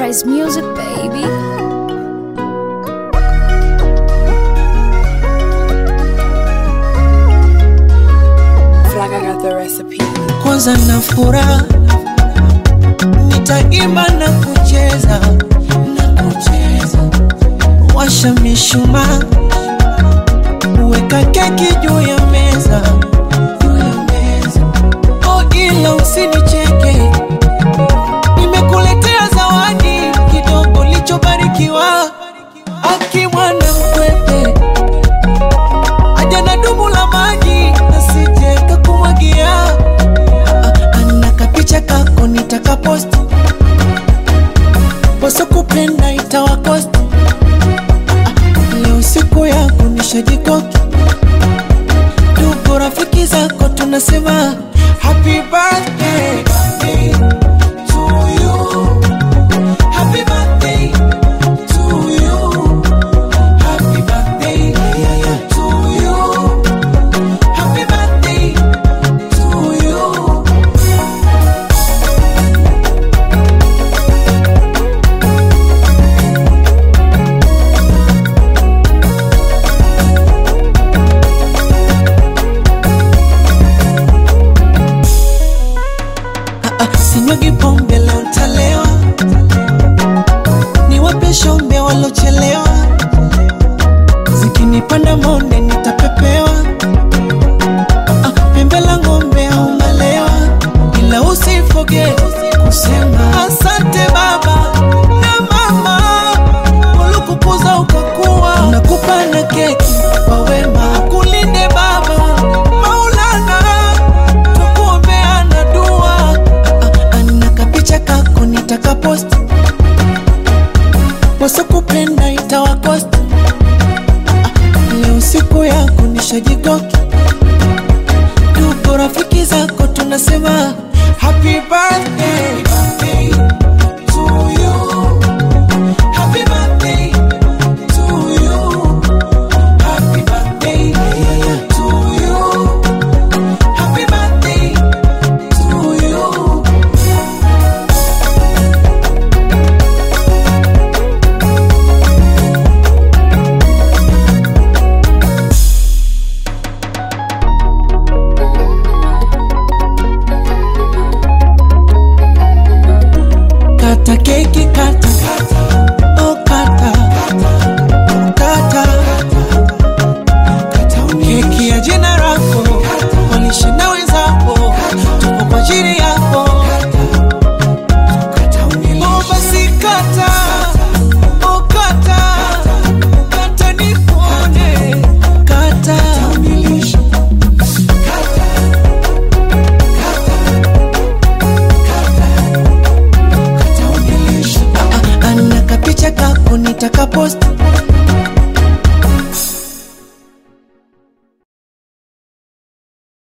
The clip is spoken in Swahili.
Price Music, baby. Flag, I got the recipe. kwanza na furaha nitaimba na kucheza na kucheza washa mishumaa weka keki juu ya meza juu ya meza oh ila usinicheke nimekuletea zawadi kidogo lichobarikiwa akimwana mkwepe aja na dumu la maji nasije kakumwagia ana kapicha kako nitakaposti poso kupenda itawakosti leo siku yako nishajikoki ndugu rafiki zako tunasema happy birthday, birthday to you. Happy birthday to you. Happy birthday to you. Happy birthday to you. sinyagi pombe leo ntalewa niwape shombe walochelewa zikinipanda monde nitapepewa Ah, pembe la ng'ombe au malewa ila usifoge kusema asante baba na mama walikukuza ukakuwa nakupa na keki kwa wema kulinde baba maulana tukuombeana dua Ah, ah, ana kapicha kako nitakaposti wasokupenda itawakosti Ah, leo siku yako nishajikoki ndugu rafiki zako tunasema happy birthday, birthday to you. Happy birthday to you. Happy birthday to you. Happy birthday to you. Kata keki kata Oh kata Kata Keki ya jina lako Walishinda wenzako Tuko kwa ajili yako Oh basi kata Oh kata Kata nikuone Kata Ah, ah, ana kapicha kako nitakaposti